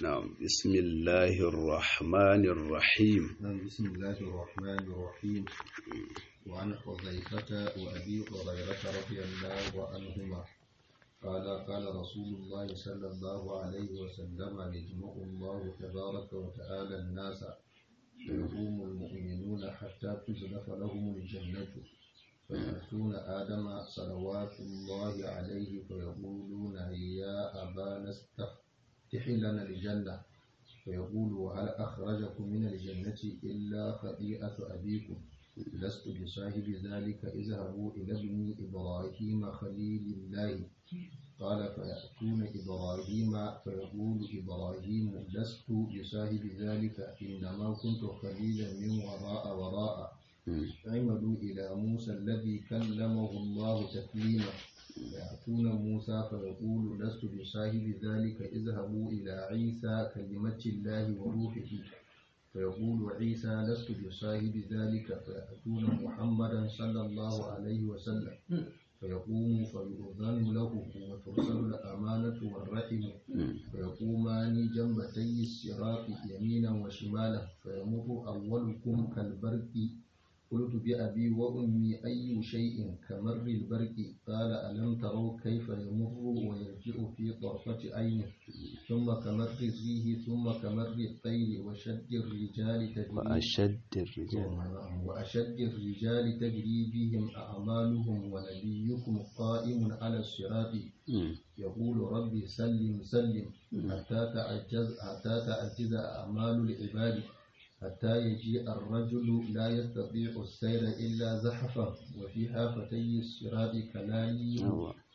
نعم بسم الله الرحمن الرحيم نعم بسم الله الرحمن الرحيم وعن حذيفة وأبي هريرة رضي الله عنهما قال قال رسول الله صلى الله عليه وسلم يجمع الله تبارك وتعالى الناس فيقوم المؤمنون حتى تزلف لهم الجنة فيأتون آدم صلوات الله عليه فيقولون يا أبانا استفتح لنا الجنة فيقول وهل أخرجكم من الجنة إلا خطيئة أبيكم لست بصاحب ذلك اذهبوا إلى ابن إبراهيم خليل الله قال فيأتون إبراهيم فيقول إبراهيم لست بصاحب ذلك إنما كنت خليلا من وراء وراء اعملوا إلى موسى الذي كلمه الله تكليما فيأتون موسى فيقول لست بصاحب ذلك اذهبوا إلى عيسى كلمة الله وروحه فيقول عيسى لست بصاحب ذلك فيأتون محمدا صلى الله عليه وسلم فيقوم فيؤذن له وترسل الأمانة والرحم فيقومان جنبتي الصراط يمينا وشمالا فيمر أولكم كالبرق قلت بأبي وأمي أي شيء كمر البرق قال ألم تروا كيف يمر ويرجع في طرفة عينه ثم كمر الريح ثم كمر الطير وشد الرجال تجري وأشد الرجال وأشد الرجال تجري بهم أعمالهم ونبيكم قائم على الصراط يقول ربي سلم سلم حتى تعجز حتى تعجز أعمال العباد حتى يجيء الرجل لا يستطيع السير إلا زحفا وفي حافتي الصراط كلاليب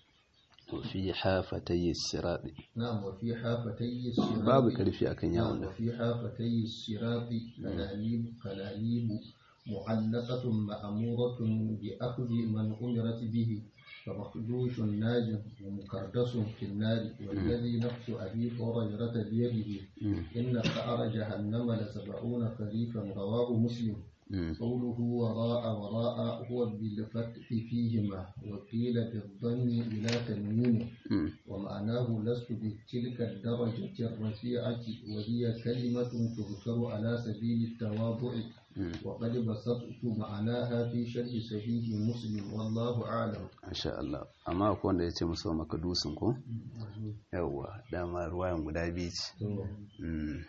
وفي حافتي الصراط نعم وفي حافتي الصراط babu karfi akan نعم yawon nan وفي حافتي الصراط كلاليب كلاليب معلقة مأمورة بأخذ من أمرت به فمخدوش ناج ومكردس في النار والذي نفس أبي هريرة بيده إن قعر جهنم لسبعون خريفا رواه مسلم قوله وراء وراء هو بالفتح فيهما وقيل بالضم إلى تنوين ومعناه لست بتلك الدرجة الرفيعة وهي كلمة تذكر على سبيل التواضع وقد بسطت معناها في شرح صحيح مسلم والله أعلم Masha Allah amma akwai wanda ya ce musu maka dusun ko yawwa dama ruwayan guda biyu ce Mm.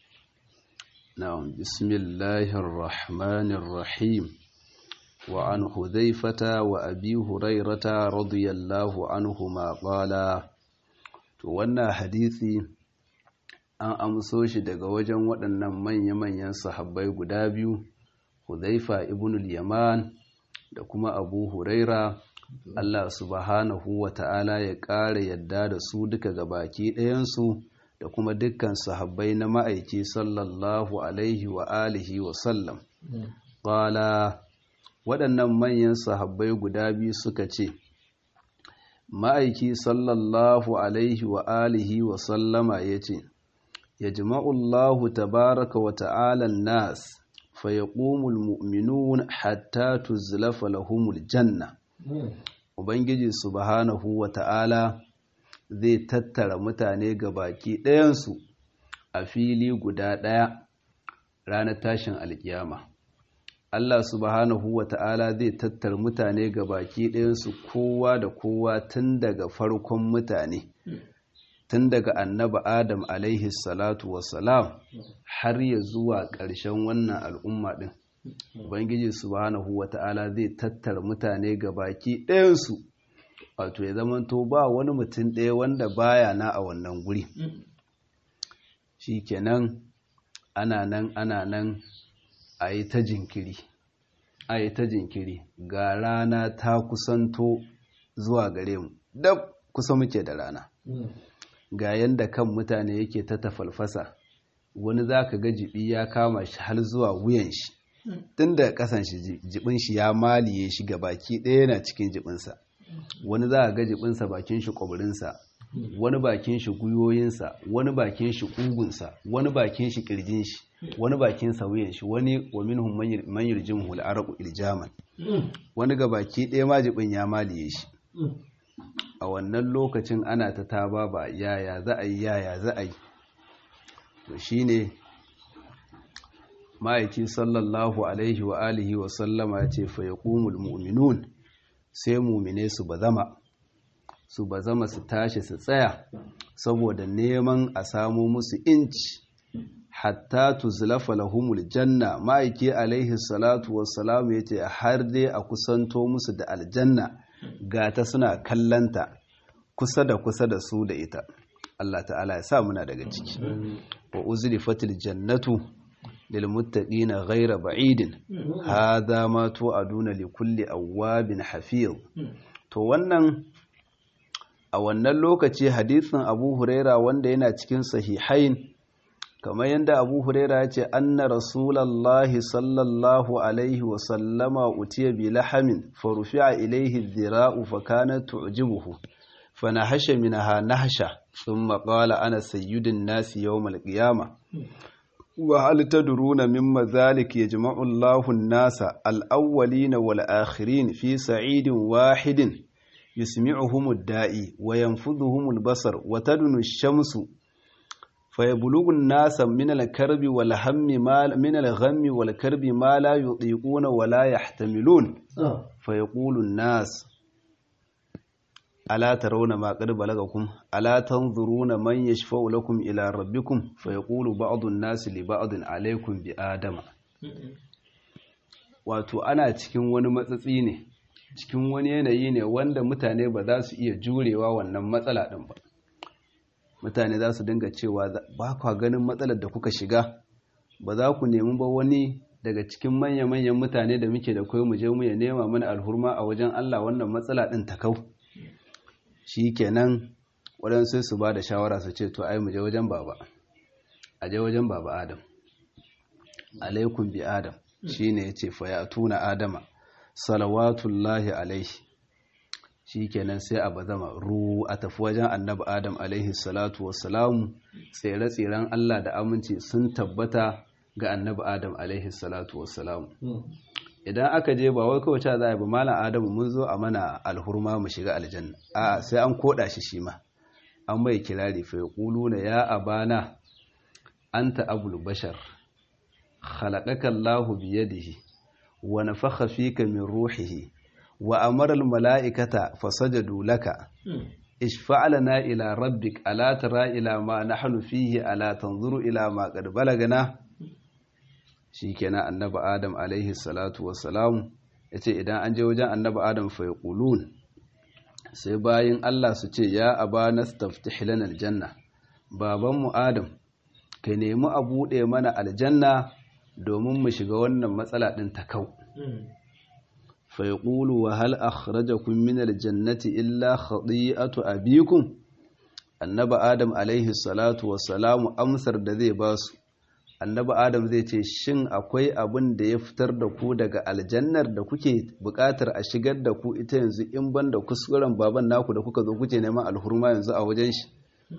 na'am bismillahir rahmanir rahim wa an hudhaifata wa abi hurairata radiyallahu anhuma qala to wannan hadisi an amso shi daga wajen waɗannan manya-manyan sahabbai guda biyu hudhaifa ibn al-yaman da kuma abu huraira Allah subhanahu wa ta'ala ya ƙara yadda da su duka gabaki ɗayansu da kuma dukkan sahabbai na ma'aiki sallallahu alaihi wa alihi wa sallam. Ƙwala waɗannan manyan sahabbai guda biyu suka ce, Ma'aiki sallallahu alaihi wa alihi wa sallama ya ce, Ya jima'ullahu tabaraka wa ta'alan nas, fa ya mu'minun hatta tuzlafa lahumul janna. Ubangiji subhanahu wa ta'ala zai tattara mutane ga baki ɗayansu a fili guda ɗaya ranar tashin alkiyama. Allah subhanahu wa ta'ala zai tattara mutane ga baki ɗayansu kowa da kowa tun daga farkon mutane, tun daga annaba Adam alaihi salatu wassalam har ya zuwa ƙarshen wannan al'umma ɗin. Ubangiji subhanahu wa ta'ala zai tattara mutane ga baki ɗayansu, wato ya zamanto ba wani mutum ɗaya wanda baya na a wannan guri. Shi kenan ana nan ana nan a yi ta jinkiri, a yi ta jinkiri ga rana ta kusanto zuwa gare mu, dab kusa muke da rana. Ga yanda kan mutane yake ta tafalfasa, wani za ka ga jibi ya kama shi har zuwa wuyan shi. tun da kasan shi jibin shi ya maliye shi ga baki ɗaya yana cikin jibinsa wani za a ga jibinsa bakin shi ƙwabirinsa wani bakin shi guyoyinsa wani bakin shi ƙugunsa wani bakin shi ƙirjin shi wani bakin sauyin shi wani wa minhum man yurjimhu al-araqu iljaman wani ga baki ɗaya ma jibin ya maliye shi a wannan lokacin ana ta taba ba yaya za a yi yaya za a yi to shine ma'aiki sallallahu alaihi wa alihi wa sallama ya ce fa yaqumul mu'minun sai mu'mine su bazama su bazama su tashi su tsaya saboda neman a samu musu inci hatta tuzlafa lahumul janna ma'aiki alaihi salatu wassalam yace har dai a kusanto musu da aljanna gata suna kallanta kusa da kusa da su da ita Allah ta'ala ya sa muna daga ciki wa uzlifatil jannatu lil muttaqina ghayra ba'idin hadha ma tu'aduna li kulli awwabin hafiz to wannan a wannan lokaci hadisin Abu Huraira wanda yana cikin sahihain kamar yadda Abu Huraira ya ce anna rasulullahi sallallahu alaihi wa sallama utiya bi lahamin farufi'a ilaihi dhira'u fa kanat tu'jibuhu فنهش منها نهشة ثم قال أنا سيد الناس يوم القيامة وهل تدرون مما ذلك يجمع الله الناس الأولين والآخرين في سعيد واحد يسمعهم الدائي وينفذهم البصر وتدن الشمس فيبلغ الناس من الكرب والهم ما من الغم والكرب ما لا يطيقون ولا يحتملون فيقول الناس ألا ترون ما قد بلغكم ألا تنظرون من يشفع لكم إلى ربكم فيقول بعض الناس لبعض عليكم بآدم wato ana cikin wani matsatsi ne cikin wani yanayi ne wanda mutane ba za su iya jurewa wannan matsala ɗin ba mutane za su dinga cewa ba kwa ganin matsalar da kuka shiga ba za ku nemi ba wani daga cikin manya-manyan mutane da muke da kai mu je mu ya nema mana alhurma a wajen Allah wannan matsala ɗin ta kau shi kenan waɗansu su ba da shawara su ce to ai mu je wajen baba a je wajen baba adam alaikun bi adam shi ne ya ce tuna adama salawatullahi alaihi shi kenan sai a bazama ru a tafi wajen annabi adam alaihi salatu wassalamu tsere-tseren allah da aminci sun tabbata ga annabi adam alaihi salatu wassalamu idan aka je ba wai kawai ta za a ba malam adamu mun zo a mana alhurma mu shiga aljanna a sai an koda shi shi ma an mai kirari fa yaquluna ya abana anta abul bashar khalaqaka Allah bi yadihi wa nafakha fika min ruhihi wa amara al malaikata fasajadu laka ishfa' lana ila rabbik ala tara ila ma nahnu fihi ala tanzuru ila ma qad balagana shi kenan annabi adam alaihi salatu wassalamu ya ce idan an je wajen annabi adam faiƙulun sai bayan allah su ce ya aba na staftih lana aljanna babanmu adam ka nemi a buɗe mana aljanna domin mu shiga wannan matsala ɗin ta kau faiƙulu wa hal akhrajakum min aljannati illa khati'atu abikum annabi adam alaihi salatu wassalamu amsar da zai basu annabi adam zai ce shin akwai abin da ya fitar da ku daga aljannar da kuke buƙatar a shigar da ku ita yanzu in ban da kuskuren baban naku da kuka zo kuke neman alhurma yanzu a wajen shi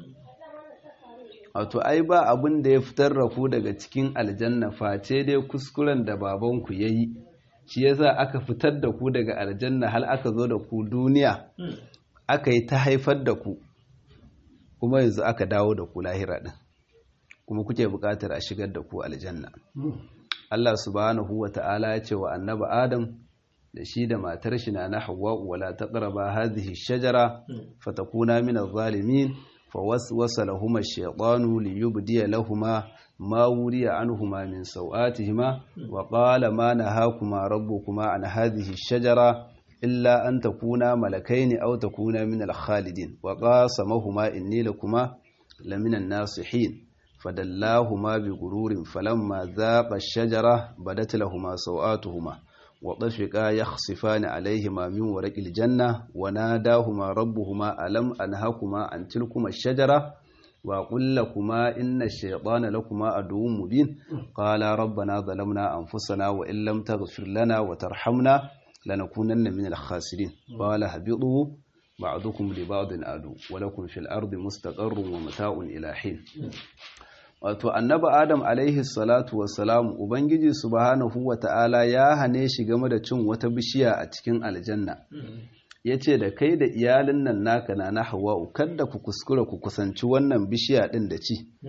wato ai ba abin da ya fitar da ku daga cikin aljanna face dai kuskuren da babanku ya yi shi yasa aka fitar da ku daga aljanna hal aka zo da ku duniya aka yi ta haifar da ku kuma yanzu aka dawo da ku lahira din kuma kuke buƙatar a shigar da ku aljanna Allah subhanahu wa ta'ala ya ce wa annabi Adam da shi da matar shi na Hawwa wala taqraba hadhihi shajara fatakuna min adh-dhalimin fawaswasa lahumā ash-shaytanu liyubdiya lahumā ma wuriya anhumā min sawātihimā wa qala ma nahākumā rabbukuma an hadhihi ash-shajara illa an takuna malakaini aw takuna min al-khalidin wa qasamahumā inni lakuma lamina an-nasihin فدلاهما بغرور فلما ذاق الشجرة بدت لهما سوآتهما وطفقا يخصفان عليهما من ورق الجنة وناداهما ربهما ألم أنهكما عن تلكما الشجرة وقل لكما إن الشيطان لكما عدو مبين قال ربنا ظلمنا أنفسنا وإن لم تغفر لنا وترحمنا لنكونن من الخاسرين قال هبطوا بعضكم لبعض عدو ولكم في الأرض مستقر ومتاع إلى حين wato annabi adam alaihi salatu wassalam ubangiji subhanahu wata'ala ya hane shi game da cin wata bishiya a cikin aljanna ya ce da kai da iyalin nan naka na na hawa'u kada ku kuskura ku kusanci wannan bishiya ɗin da ci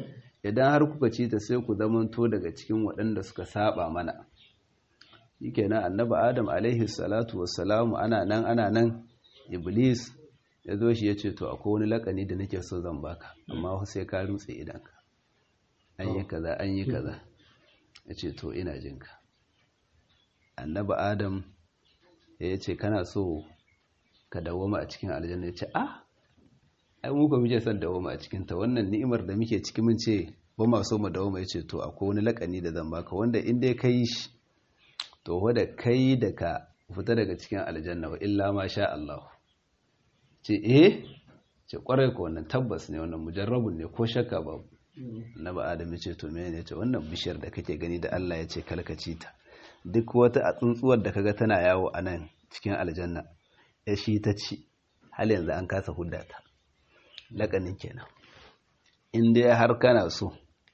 idan har kuka ci ta sai ku zamanto daga cikin waɗanda suka saba mana shikenan annabi adam alaihi salatu wassalamu ana nan ana nan iblis ya zo shi ya ce to akwai wani lakani da nake so zan baka amma sai ka rutse idanka an yi kaza an yi kaza ya ce to ina jinka annabi adam ya ce kana so ka dawoma a cikin aljanna ya ce ah ai muka muke son dawoma a cikinta wannan ni'imar da muke ciki mun ce ba ma so mu dawoma ya ce to akwai wani lakani da zan baka wanda in dai ka yi shi to wadda kai da ka fita daga cikin aljanna wa illa ma sha Allah ce eh ce kwarai ko wannan tabbas ne wannan mujarrabun ne ko shakka babu na ba adam ya ce to mene ce wannan bishiyar da kake gani da Allah ya ce kalkaci ta duk wata a tsuntsuwar da kaga tana yawo a nan cikin aljanna ya shi ta ci hal yanzu an kasa hudda ta lakanin kenan in dai har kana so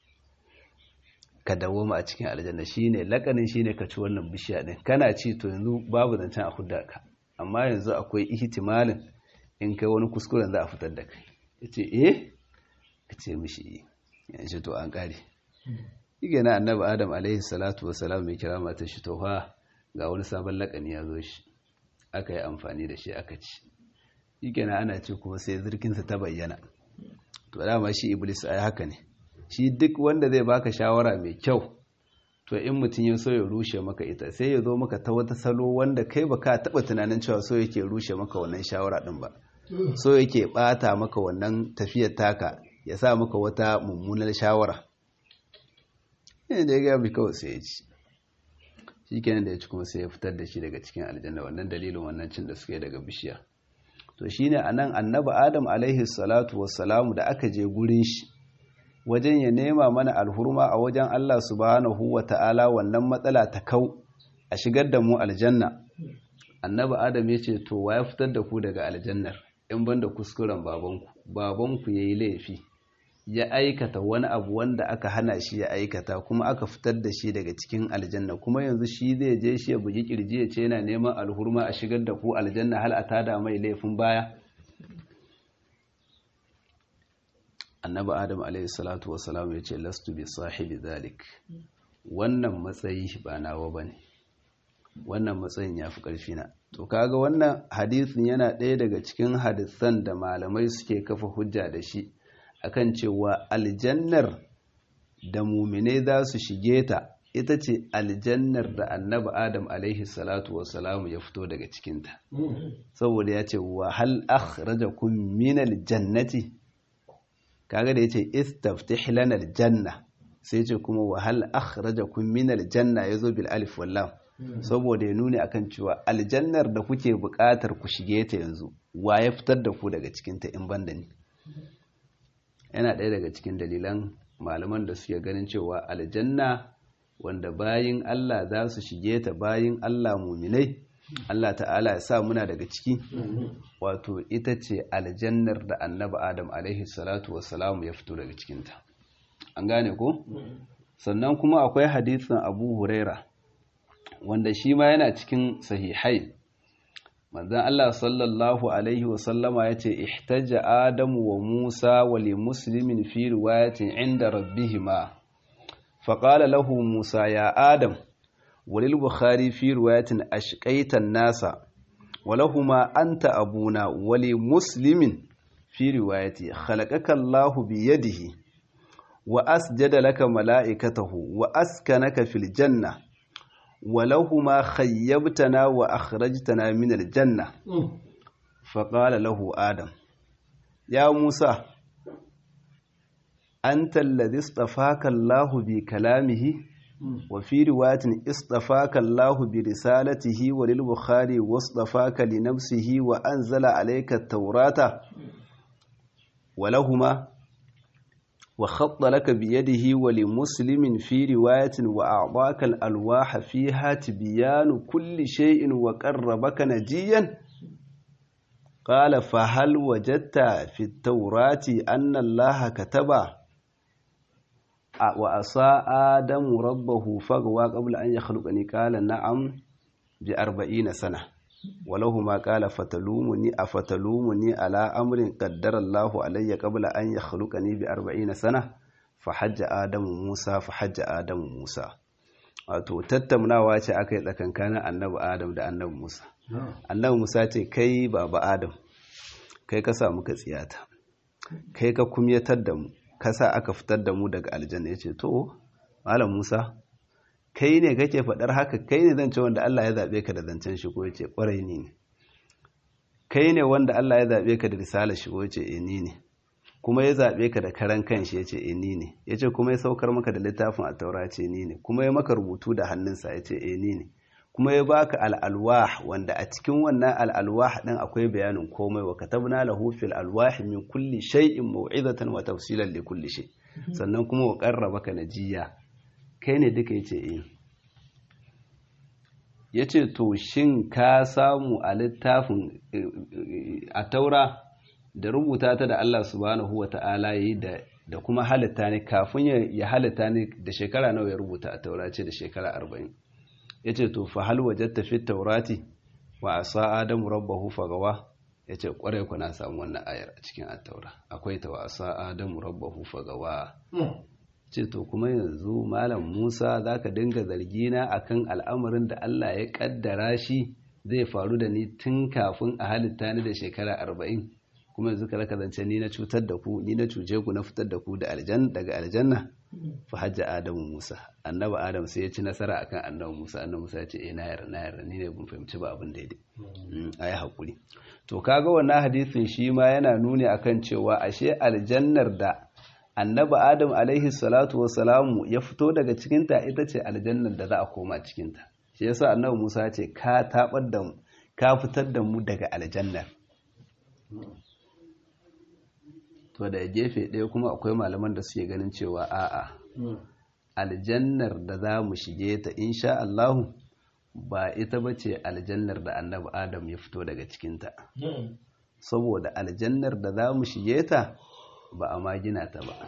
ka dawoma a cikin aljanna shine lakanin shine ka ci wannan bishiya din kana ci to yanzu babu zancen a hudda ka amma yanzu akwai ihtimalin in kai wani kuskuren za a fitar da kai yace eh kace mishi yanzu to an kare yake na annabi adam alaihi salatu wassalam mai kira mata shi to fa ga wani sabon lakani ya zo shi aka yi amfani da shi aka ci yake na ana ce kuma sai zirkinsa ta bayyana to dama shi iblis ai haka ne shi duk wanda zai baka shawara mai kyau to in mutum ya so ya rushe maka ita sai ya zo maka ta wata salo wanda kai baka taba tunanin cewa so yake rushe maka wannan shawara din ba so yake bata maka wannan tafiyar taka ya sa maka wata mummunar shawara yana da ya gabi kawai sai ya ci shi kenan da ya ci kuma sai ya fitar da shi daga cikin aljanna wannan dalilin wannan cin da suke daga bishiya to shine anan annabi adam alaihi salatu wassalamu da aka je gurin shi wajen ya nema mana alhurma a wajen Allah subhanahu wa ta'ala wannan matsala ta kau a shigar da mu aljanna annabi adam ya ce to wa ya fitar da ku daga aljannar in banda kuskuren babanku babanku ya yi laifi ya aikata wani abu wanda aka hana shi ya aikata kuma aka fitar da shi daga cikin aljanna kuma yanzu shi zai je shi ya bugi kirji ya ce yana neman alhurma a shigar da ku aljanna hal a tada mai laifin baya annabi adam alaihi salatu wasalam ya ce lastu bi sahibi zalik wannan matsayi ba nawa bane wannan matsayin ya fi ƙarfi na to kaga wannan hadisin yana ɗaya daga cikin hadisan da malamai suke kafa hujja da shi akan cewa aljannar da mumine za su shige ta ita ce aljannar da annabi adam alaihi salatu wasalamu ya fito daga cikinta saboda ya ce wa hal akhrajakum min aljannati kaga da yace istaftih lana aljanna sai ce kuma wa hal akhrajakum min aljanna yazo bil alif wal lam saboda ya nuni akan cewa aljannar da kuke buƙatar ku shige ta yanzu wa ya fitar da ku daga cikinta in banda ni yana ɗaya daga cikin dalilan malaman da suke ganin cewa aljanna wanda bayin Allah za su shige ta bayin Allah muminai Allah ta'ala ya sa muna daga ciki wato ita ce aljannar da annabi Adam alaihi salatu wassalamu ya fito daga cikinta an gane ko sannan kuma akwai hadisin Abu Huraira wanda shi ma yana cikin sahihai manzan Allah sallallahu Alaihi wasallama ya ce ihtaja Adamu wa Musa wa li muslimin fi riwayatin inda rabbihima faƙala lahu Musa ya Adam walil Bukhari fi riwayatin ashqaitan nasa walahuma anta abuna wali muslimin fi riwayati khalaqaka Allah bi yadihi wa asjada laka mala'ikatahu wa askanaka fil janna ولهما خيبتنا وأخرجتنا من الجنة فقال له آدم يا موسى أنت الذي اصطفاك الله بكلامه وفي رواية اصطفاك الله برسالته وللبخاري واصطفاك لنفسه وأنزل عليك التوراة ولهما وخط لك بيده ولمسلم في رواية وأعطاك الألواح فيها تبيان كل شيء وقربك نجيا قال فهل وجدت في التوراة أن الله كتب وأصى آدم ربه فغوى قبل أن يخلقني قال نعم بأربعين سنة ولهما قال فتلومني أفتلومني على أمر قدر الله علي قبل أن يخلقني بأربعين سنة fa hajja adamu musa fa hajja adamu musa wato tattaunawa ce aka yi tsakankanin annabi adam da annabi musa annabi musa ce kai baba adam kai ka sa muka tsiyata kai ka kumyatar da mu ka sa aka fitar da mu daga aljanna ya ce to malam musa kai ne kake faɗar haka kai ne zance wanda Allah ya zaɓe ka da zancen shi ko ya ce ƙwarai ni ne kai ne wanda Allah ya zaɓe ka da risalar shi ko ya ce eh ni ne kuma ya zaɓe ka da karan kanshi ya ce eh ni ne ya ce kuma ya saukar maka da littafin a taura ce ni ne kuma ya maka rubutu da hannunsa ya ce eh ni ne kuma ya baka al'alwah wanda a cikin wannan al'alwah ɗin akwai bayanin komai wa katabna lahu fil alwah min kulli shay'in mau'izatan wa tafsilan li kulli shay sannan kuma wa qarrabaka najiya kai ne duka yace eh yace to shin ka samu a littafin a taura da rubuta ta da Allah subhanahu wa ta'ala yi da da kuma halitta ne kafin ya halitta ne da shekara nawa ya rubuta a taura ce da shekara arba'in ya ce to fa hal wajatta fi taurati wa asa adamu rabbahu fagawa ya ce kwarai ku na samu wannan ayar a cikin attaura akwai ta wa asa adamu rabbahu fagawa ce to kuma yanzu malam musa za ka dinga zargina akan al'amarin da allah ya kaddara shi zai faru da ni tun kafin a halitta ni da shekara arba'in kuma yanzu ka zance ni na cutar da ku ni na cuce ku na fitar da ku da daga aljanna fa hajja adamu musa annabi adam sai ya ci nasara akan annabi musa annabi musa ya ce eh na yarda na yarda ni ne ban fahimci ba abin daidai ayi hakuri to kaga wannan hadisin shi ma yana nuni akan cewa ashe aljannar da annabi adam alaihi salatu wassalamu ya fito daga cikin ta ita ce aljannar da za a koma cikin ta shi yasa annabi musa ya ce ka tabar da mu ka fitar da mu daga aljannar to da gefe ɗaya kuma akwai malaman da suke ganin cewa a'a aljannar da za mu shige ta insha Allahu ba ita ba ce aljannar da annabi Adam ya fito daga cikinta saboda aljannar da za mu shige ta ba a ma gina ta ba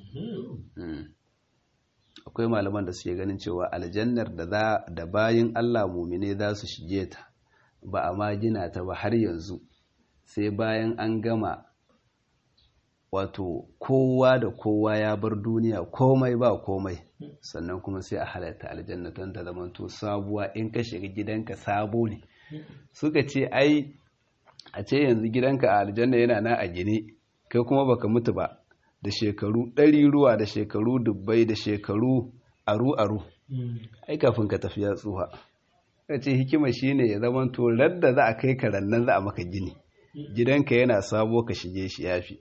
akwai malaman da suke ganin cewa aljannar da da bayin Allah mumine za su shige ta ba a ma gina ta ba har yanzu sai bayan an gama wato kowa da kowa ya bar duniya komai ba komai sannan kuma sai a halatta aljanna don ta zamanto sabuwa in ka shiga gidanka sabo ne suka ce ai a ce yanzu gidanka a aljanna yana na a gine kai kuma baka mutu ba da shekaru ɗari ruwa da shekaru dubbai da shekaru aru-aru ai kafin ka tafi ya tsuha ka ce hikima shine ya zamanto radda za a kai ka rannan za a maka gini gidanka yana sabo ka shige shi yafi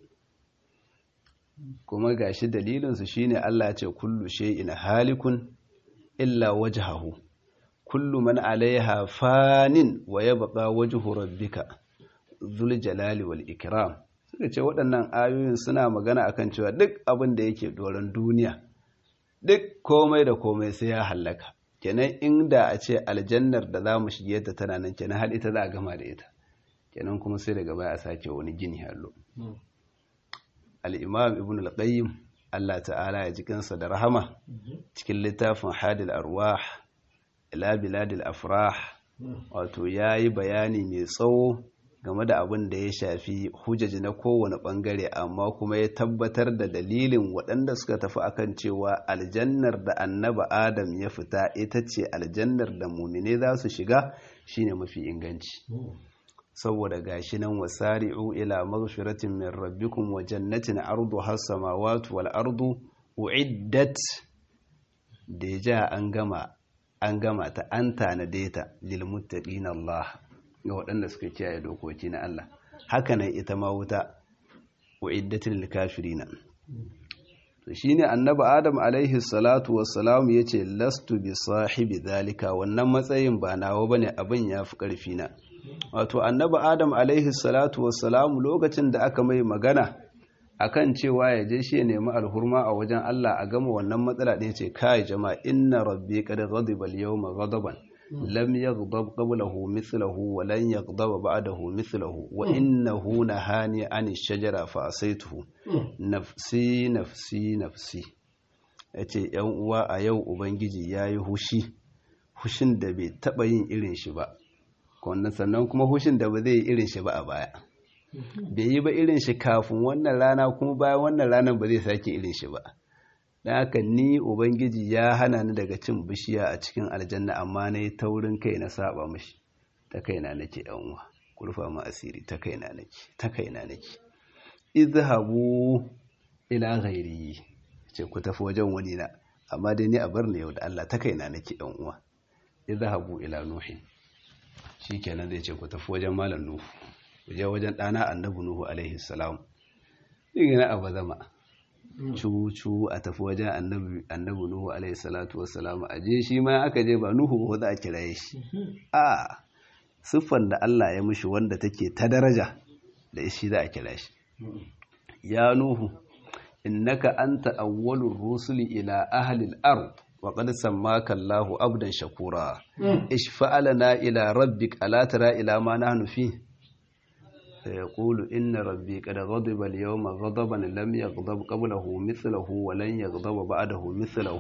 kuma gashi dalilinsu shine Allah ce kullu shay'in halikun illa wajhahu kullu man alaiha fanin wa yabqa wajhu rabbika dhul jalali wal ikram suka ce waɗannan ayoyin suna magana akan cewa duk abin da yake doron duniya duk komai da komai sai ya hallaka kenan inda a ce aljannar da za mu shige ta tana nan kenan har ita za a gama da ita kenan kuma sai daga baya a sake wani gini hallo al'imam ibn al-qayyim Allah ta'ala ya jikinsa da rahama cikin littafin hadil arwah ila biladil afrah wato ya yi bayani mai tsawo game da abin da ya shafi hujjaji na kowane bangare amma kuma ya tabbatar da dalilin waɗanda suka tafi akan cewa aljannar da annaba adam ya fita ita ce aljannar da mumine za su shiga shine mafi inganci saboda gashi nan wasari'u ila maghfiratin min rabbikum wa jannatin arduha as-samawati wal ardu uiddat deja an gama an gama ta an tanade ta lil muttaqin Allah ga waɗanda suka kiyaye dokoki na Allah haka nan ita ma wuta uiddatin lil kafirina to shine annabi Adam alaihi salatu wassalam yace lastu bi sahibi zalika wannan matsayin ba nawa bane abin yafi karfi na wato annabi adam alaihi salatu wassalamu lokacin da aka mai magana akan cewa ya je shi ya nemi alhurma a wajen Allah a gama wannan matsala ɗin ce kai jama'a inna rabbi qad ghadiba al-yawma ghadaban lam yaghdab qablahu mithluhu wa lan yaghdab ba'dahu mithluhu wa innahu nahani 'ani ash-shajara fa asaytuhu nafsi nafsi nafsi yace yan uwa a yau ubangiji yayi hushi hushin da bai taba yin irin shi ba wannan sannan kuma hushin da ba zai yi irin shi ba a baya bai yi ba irin shi kafin wannan rana kuma bayan wannan ranar ba zai sake irin shi ba dan haka ni ubangiji ya hana ni daga cin bishiya a cikin aljanna amma na yi taurin kai na saba mashi ta kaina nake yan uwa kurfa ma asiri ta kaina nake ta kaina nake izhabu ila ghairi ce ku tafi wajen wani na amma dai ni a bar ni yau da Allah ta kaina nake yan uwa izhabu ila nuhi shikenan zai ce ku tafi wajen malam nuhu ku je wajen dana annabi nuhu alaihi salam digina abu zama cu a tafi wajen annabi nuhu alaihi salatu wassalam a je shi ma aka je ba nuhu ba za a kiraye shi a siffan da Allah ya mishi wanda take ta daraja da shi za a kira shi ya nuhu innaka anta awwalur rusuli ila ahli al-ard wa qad sammaka Allahu abdan shakura ishfa'alna ila rabbik ala tara ila ma nahnu fi فيقول إن ربي قد غضب اليوم غضبا لم يغضب قبله مثله ولن يغضب بعده مثله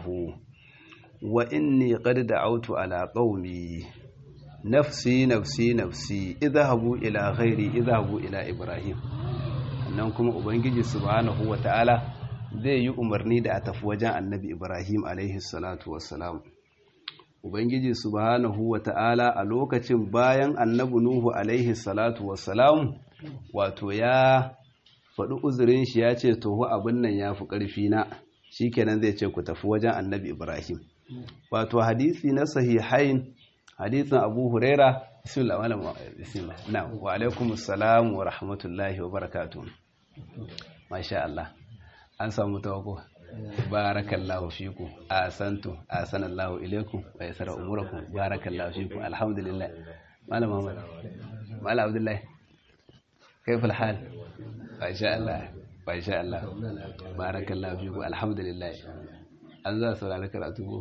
وإني قد دعوت على قومي نفسي نفسي نفسي اذهبوا إلى غيري اذهبوا إلى إبراهيم annan kuma ubangiji subhanahu wata'ala zai yi umarni da a tafi wajen annabi ibrahim alaihi salatu wassalam ubangiji subhanahu wata'ala a lokacin bayan annabi nuhu alaihi salatu wassalam wato ya faɗi uzurin shi ya ce toho abin nan ya fi ƙarfi na shi kenan zai ce ku tafi wajen annabi ibrahim wato hadisi na sahihain hadisin abu huraira bismillah na wa alaikum assalam wa rahmatullahi wa barakatuh masha Allah an samu tawako barakallahu fiku asantu asanallahu ilaikum wa yasara umurakum barakallahu fiku alhamdulillah malam Muhammad malam Abdullahi كيف الحال ما شاء الله ما شاء الله بارك الله فيكم الحمد لله an za su ranar karatu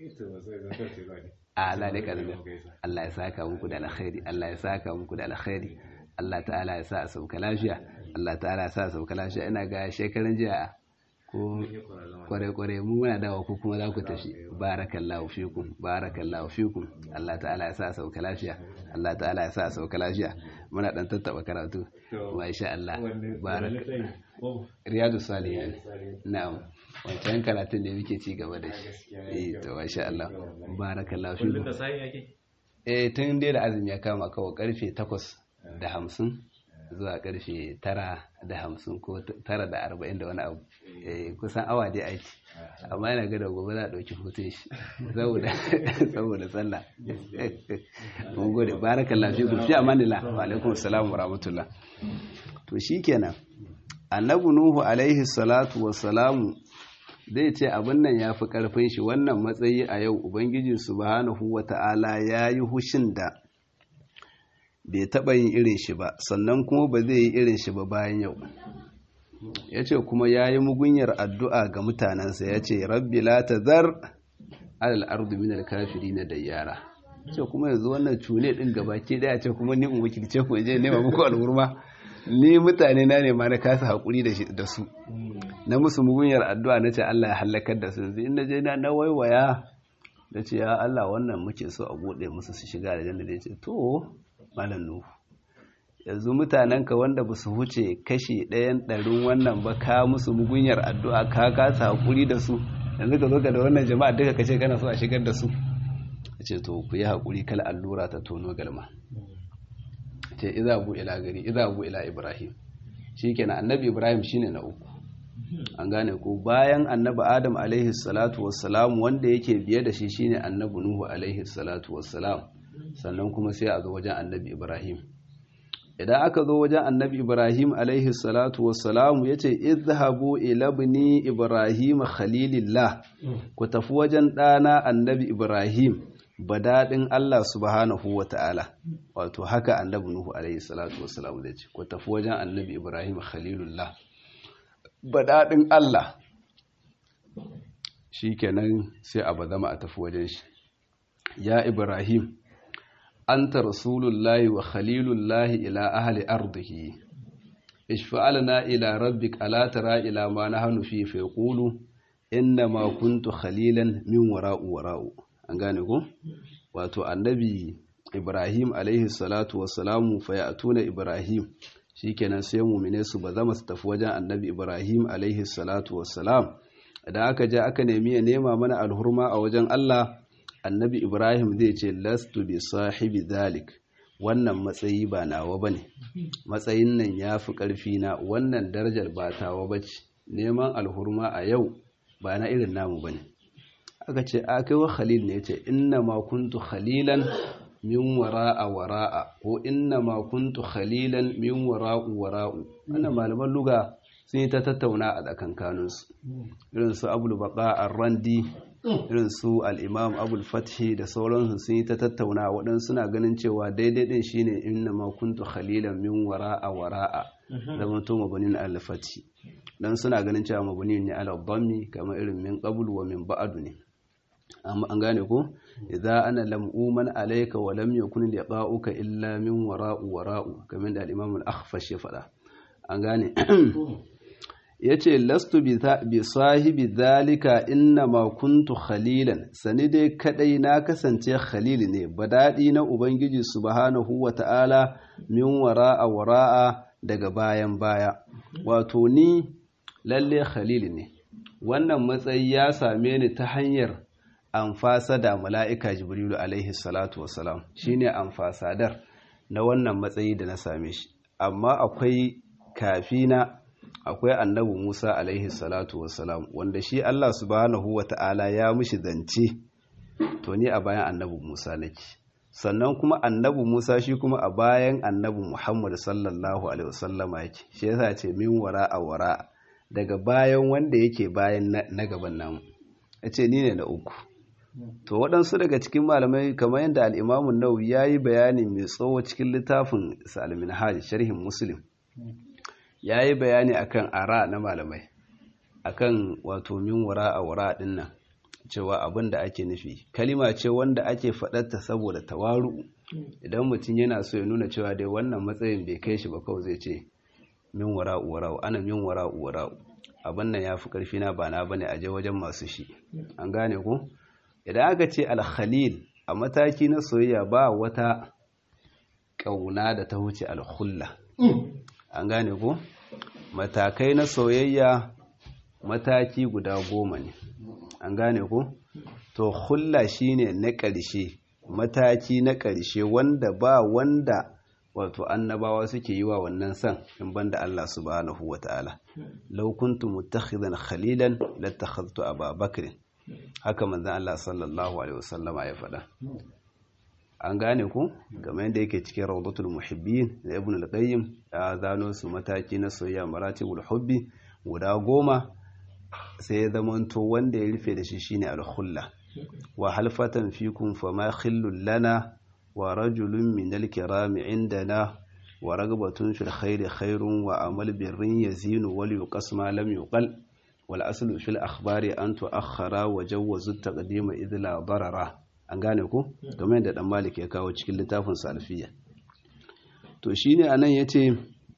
a Allah ne karbi Allah ya saka muku da alkhairi Allah ya saka muku da alkhairi Allah ta'ala ya sa a sauka lafiya Allah ta'ala ya sa a sauka lafiya ina ga shekaran jiya ko kware-kware mu muna dawa ku kuma za ku tafi barakallahu fikum barakallahu fikum Allah ta'ala ya sa a sauka lafiya Allah ta'ala ya sa a sauka lafiya muna dan tattaba karatu masha Allah barak riyadu salihin na'am wancan karatun da muke ci gaba da shi eh to masha Allah barakallahu fikum eh tun dai da azumi ya kama kawai karfe 8 da 50 zuwa karfe 9 da 50 ko 9 da 40 da wani abu eh kusan awa dai aiki amma yana ga da gobe za a ɗauki hutun shi saboda saboda sallah mun gode barakallahu fikum fi amanillah wa alaikum assalam wa rahmatullah to shikenan annabi nuhu alaihi salatu wassalamu zai ce abin nan ya fi ƙarfin shi wannan matsayi a yau ubangiji subhanahu wata'ala ya yi hushin da bai taɓa yin irin shi ba sannan kuma ba zai yi irin shi ba bayan yau ya ce kuma ya yi mugunyar addu'a ga mutanensa ya ce rabbi la ta zar alal ardu minal kafiri na da yara ce kuma yanzu wannan cune ɗin gabaki daya ce kuma ni in wakilce ku je nema muku al'urma ni mutane na ne ma na kasa haƙuri da su na musu mugunyar addu'a na ce Allah ya hallakar da su in na je na waiwaya da ce ya Allah wannan muke so a buɗe musu su shiga da janna da ce to malam nuhu yanzu mutanenka wanda ba su huce kashi ɗayan ɗarin wannan ba ka musu mugunyar addu'a ka kasa haƙuri da su yanzu ka zo ka da wannan jama'a duka ka ce kana so a shigar da su ce to ku yi haƙuri kala allura ta tono galma ce iza bu ila gari iza bu ila ibrahim shikenan annabi ibrahim shine na uku an gane ko bayan annabi adam alaihi salatu wassalam wanda yake biye da shi shine annabi nuhu alaihi salatu wassalam sannan kuma sai a zo wajen annabi ibrahim idan aka zo wajen annabi ibrahim alaihi salatu wassalam yace izhabu ila ibni ibrahim khalilillah ku tafi wajen ɗana annabi ibrahim badadin Allah subhanahu wa ta'ala wato haka annabi Nuhu alaihi salatu wassalam zai ce ku tafi wajen annabi Ibrahim khalilullah badadin Allah shikenan sai a bazama a tafi wajen shi ya Ibrahim anta rasulullahi wa khalilullahi ila ahli ardihi ishfa'alna ila rabbik ala tara ila ma nahnu fi fa yaqulu inna ma kuntu khalilan min wara'u wara'u an gane ko wato annabi ibrahim alaihi salatu wassalamu fa ya'tuna ibrahim shikenan sai mu'mine su ba zama su tafi wajen annabi ibrahim alaihi salatu wassalam idan aka je aka nemi ya nema mana alhurma a wajen Allah annabi Ibrahim zai ce lastu bi sahibi zalik wannan matsayi ba nawa bane matsayin nan yafi karfi na wannan darajar ba tawa bace neman alhurma a yau ba na irin namu bane aka ce a kai wa khalil ne yace inna ma kuntu khalilan min wara'a wara'a ko inna ma kuntu khalilan min wara'u wara'u wannan malaman luga sun yi ta tattauna a tsakankaninsu irin su abul baqa ar-randi irin su al-imam abul fathi da sauransu sun yi ta tattauna waɗansu suna ganin cewa daidai din shine inna ma kuntu khalilan min wara'a wara'a zaman to mabanin al-fathi dan suna ganin cewa mabanin ne ala dhammi kamar irin min qabl wa min ba'du ne amma an gane ko idza ana lam uman alayka wa lam yakun liqa'uka illa min wara'u wara'u kamar da al-imam al-akhfash ya faɗa an gane yace lastu bi sahibi dhalika inna ma kuntu khalilan sani dai kadai na kasance khalil ne badadi na ubangiji subhanahu wa ta'ala min wara'a wara'a daga bayan baya wato ni lalle khalil ne wannan matsayi ya same ni ta hanyar amfasa da mala'ika jibrilu alaihi salatu wasalam shi ne amfasadar na wannan matsayi da na same shi amma akwai kafina akwai annabi musa alaihi salatu wasalam wanda shi allah subhanahu wa ta'ala ya mushi zance to ni a bayan annabi musa nake sannan kuma annabi musa shi kuma a bayan annabi muhammad sallallahu alaihi wasallama yake shi yasa ce min wara a wara daga bayan wanda yake bayan na gaban namu ya ce ni ne na uku to waɗansu daga cikin malamai kamar yadda al'imamun nau ya yi bayani mai tsawo cikin littafin salmin hajji sharhin muslim ya yi bayani akan ara na malamai akan wato min wara a wara ɗin nan cewa abin da ake nufi kalima ce wanda ake faɗarta saboda tawaru idan mutum yana so ya nuna cewa dai wannan matsayin bai kai shi ba kawai zai ce min wara wara'u ana min wara wara'u abin nan ya fi ƙarfi na ba na bane a je wajen masu shi an gane ko idan aka ce alkhalil a mataki na soyayya ba wata ƙauna da ta wuce alhulla an gane ko matakai na soyayya mataki guda goma ne an gane ko to hulla shine na ƙarshe mataki na ƙarshe wanda ba wanda wato annabawa suke yi wa wannan san in banda Allah subhanahu wata'ala law kuntu muttakhidan khalilan latakhadhtu Aba Bakr haka manzon Allah sallallahu alaihi wasallama ya faɗa an gane ku game yadda yake cikin rawdatul muhibbin da ibn al-qayyim ya zano su mataki na soyayya maratibul hubbi guda goma sai ya zamanto wanda ya rufe da shi shine al-khulla wa halfatan fikum fama khillul lana wa rajulun min al-kiram indana wa ragbatun fil khairi khairun wa amal birrin yazinu wal yuqas ma lam yuqal wal aslu fil akhbari an tuakhara wa jawwazu at-taqdima idh la darara an gane ku game da dan malik ya kawo cikin littafin salfiya to shine anan yace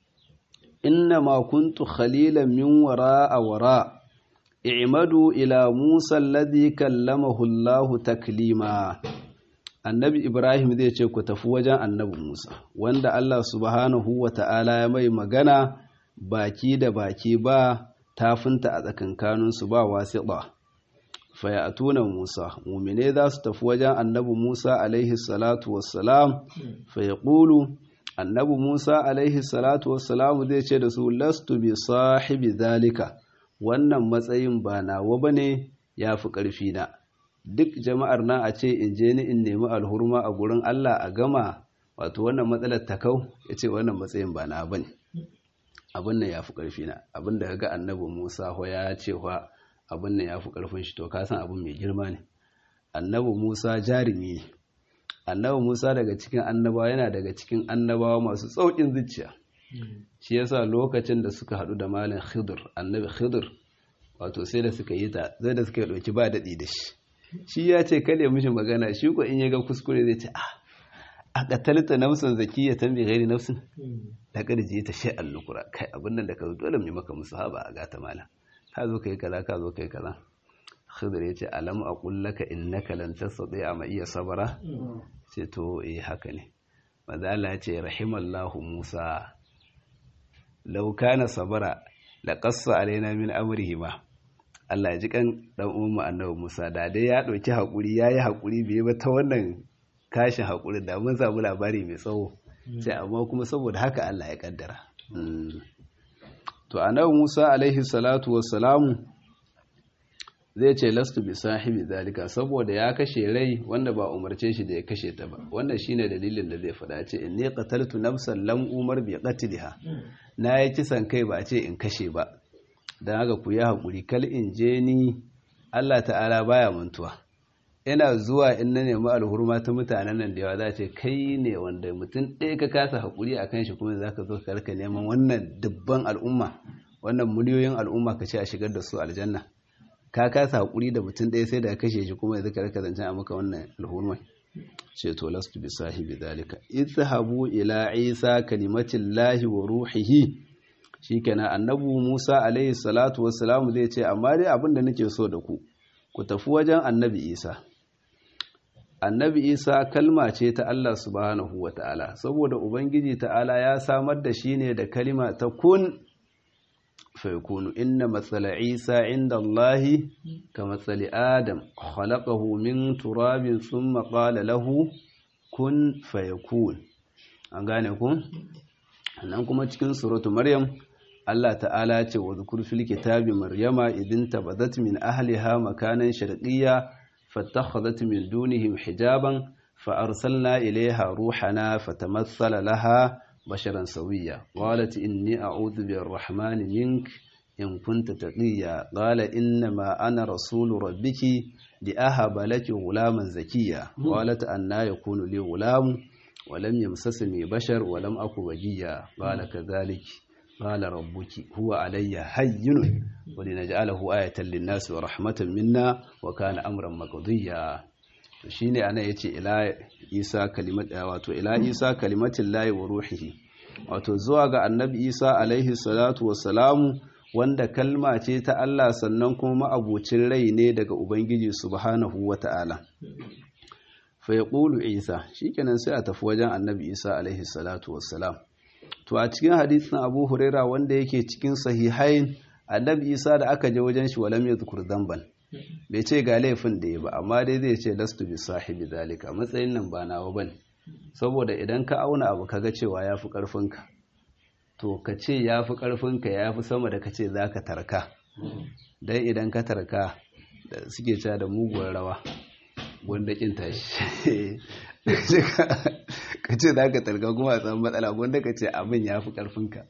inna ma kuntu khalilan min wara'a wara i'madu ila musa alladhi kallamahu Allah taklima annabi ibrahim zai ce ku tafi wajen annabi musa wanda Allah subhanahu wata'ala ya mai magana baki da baki ba tafinta a tsakankaninsu ba wasiƙa fayatuna Musa mumine za su tafi wajen annabi Musa alaihi salatu wassalam fayaqulu annabi Musa alaihi salatu wassalam zai ce da su lastu bi sahibi zalika wannan matsayin ba nawa bane yafi karfi na duk jama'ar na a ce in je ni in nemi alhurma a gurin Allah a gama wato wannan matsalar ta kau yace wannan matsayin ba na bane abin nan yafi karfi na abin da kaga annabi Musa ho ya ce wa abin nan ya fi ƙarfin shi to ka san abin mai girma ne annabi musa jarumi ne annabi musa daga cikin annabawa yana daga cikin annabawa masu tsaukin zuciya shi yasa lokacin da suka haɗu da malin khidir annabi khidir wato sai da suka yi ta zai da suka ɗauki ba daɗi da shi shi ya ce kale mishi magana shi ko in ya ga kuskure zai ce ah a katalta nafsin zakiya ta mai gairi nafsin da ƙarji ta shi allukura kai abin nan da ka dole mai maka musu haba a gata malam ka zo kai kaza ka zo kai kaza khidir ya ce alam a kullaka innaka lan tastati a iya sabara ce to eh haka ne maza Allah ya ce rahimallahu Musa law kana sabara la qassa alaina min amrihi ma Allah ya ji kan dan uwan annabi Musa da dai ya dauki hakuri yayi hakuri bai ba ta wannan kashin hakuri da mun samu labari mai tsawo sai amma kuma saboda haka Allah ya kaddara to annabi Musa alaihi salatu wassalamu zai ce lastu bi sahibi zalika saboda ya kashe rai wanda ba umarce shi da ya kashe ta ba wannan shine dalilin da zai faɗa ce inni qataltu nafsan lam umar bi qatliha na yi kisan kai ba a ce in kashe ba dan haka ku yi hakuri kal in je ni Allah ta'ala baya mantuwa ina zuwa in na nemi alhurma ta mutanen nan da yawa za ce kai ne wanda mutum ɗaya ka kasa hakuri akan shi kuma zaka zo ka rika neman wannan dubban al'umma wannan miliyoyin al'umma ka ce a shigar da su aljanna ka kasa hakuri da mutum ɗaya sai da kashe shi kuma yanzu ka rika zancen a maka wannan alhurmai ce to lastu bi sahibi dalika izhabu ila isa kalimatin lahi wa ruhihi shikenan annabu musa alaihi salatu wassalam zai ce amma dai abin da nake so da ku ku tafi wajen annabi isa annabi isa kalma ce ta Allah subhanahu wa ta'ala saboda ubangiji ta'ala ya samar da shi ne da kalima ta kun فيكون إن مثل عيسى عند الله كمثل آدم خلقه من تراب ثم قال له كن فيكون an gane ku nan kuma cikin suratu maryam Allah ta'ala ce wa zukur fil kitabi maryama idin tabadat min ahliha makanan sharqiyya fattakhadhat min dunihim hijaban fa arsalna ilayha ruhana fatamassala laha بشرا سويا قالت إني أعوذ بالرحمن منك إن كنت تقيا قال إنما أنا رسول ربك لأهب لك غلاما زكيا قالت أنا يكون لي غلام ولم يمسسني بشر ولم أك وجيا قال كذلك قال ربك هو علي هين ولنجعله آية للناس ورحمة منا وكان أمرا مقضيا shine ana yace ila isa kalimat wato ila isa kalimatin lahi wa ruhihi wato zuwa ga annabi isa alaihi salatu wassalamu wanda kalma ce ta Allah sannan kuma ma'abucin rai ne daga ubangiji subhanahu wata'ala fa yaqulu isa shikenan sai a tafi wajen annabi isa alaihi salatu wassalam to a cikin hadisin abu huraira wanda yake cikin sahihain annabi isa da aka je wajen shi walam yadhkur dhanban bai ce ga laifin da ya ba amma dai zai ce lastu bi sahibi zalika matsayin nan ba nawa bane saboda idan ka auna abu kaga cewa yafi karfinka to ka ce yafi karfinka yafi sama da ka ce zaka tarka dan idan ka tarka da suke cewa da muguwar rawa gwanda kin tashi ka ce zaka tarka kuma a samu matsala gwanda ka ce abin yafi karfinka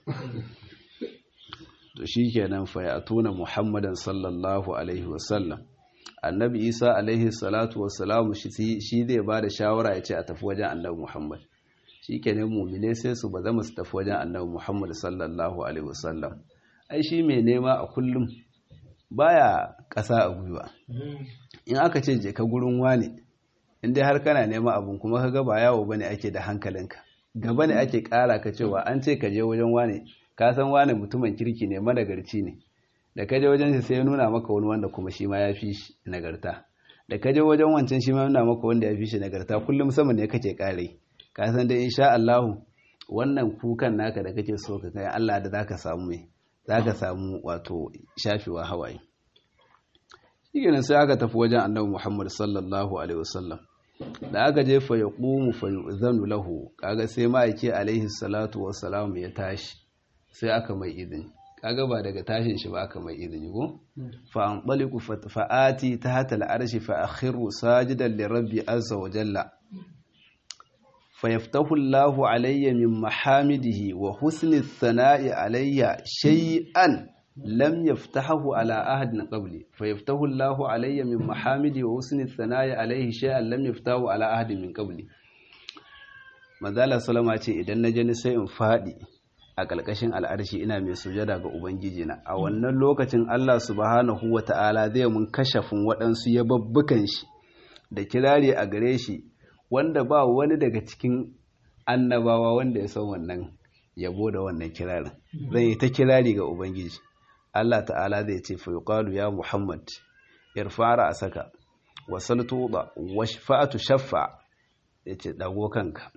to shi kenan fa ya tuna muhammadan sallallahu alaihi wasallam annabi isa alaihi salatu wasalamu shi zai ba da shawara ya ce a tafi wajen annabi muhammad shi kenan mumine sai su ba zama su tafi wajen annabi muhammad sallallahu alaihi wasallam ai shi mai nema a kullum baya ƙasa a gwiwa in aka ce je ka gurin wane in dai har kana nema abun kuma ka ga ba yawo bane ake da hankalinka gaba ne ake ƙara ka cewa an ce ka je wajen wane ka san wane mutumin kirki ne managarci ne da ka je wajen shi sai ya nuna maka wani wanda kuma shi ma ya fi shi nagarta da ka je wajen wancan shi ma nuna maka wanda ya fi shi nagarta kullum sama ne kake kare ka san dai insha Allah wannan kukan naka da kake so ka kai Allah da zaka samu mai zaka samu wato shafewa hawaye shikenan sai aka tafi wajen Annabi Muhammad sallallahu alaihi wasallam da aka je fa yaqumu fa yu'zanu lahu kaga sai ma'aiki alaihi salatu wassalam ya tashi sai aka mai izini kaga ba daga tashin shi ba aka mai izini ko fa anṭaliqu fa'ati tahta al'arshi fa akhiru sajidan li rabbi azza wa jalla fa yaftahu Allahu alayya min mahamidihi wa husni thana'i alayya shay'an lam yaftahu ala ahadin qabli fa yaftahu Allahu alayya min mahamidihi wa husni thana'i alayhi shay'an lam yaftahu ala ahadin min qabli Manzala Salama ce idan na je ni sai in fadi a ƙalƙashin al'arshi ina mai sujada ga Ubangiji na a wannan lokacin Allah subhanahu wa ta'ala zai mun kashafin waɗansu yababbukan shi da kirari a gare shi wanda ba wani daga cikin annabawa wanda ya san wannan yabo da wannan kirarin zai yi ta kirari ga Ubangiji Allah ta'ala zai ce fa yuqalu ya Muhammad irfara a saka wasal tuba washfa'atu shaffa yace dago kanka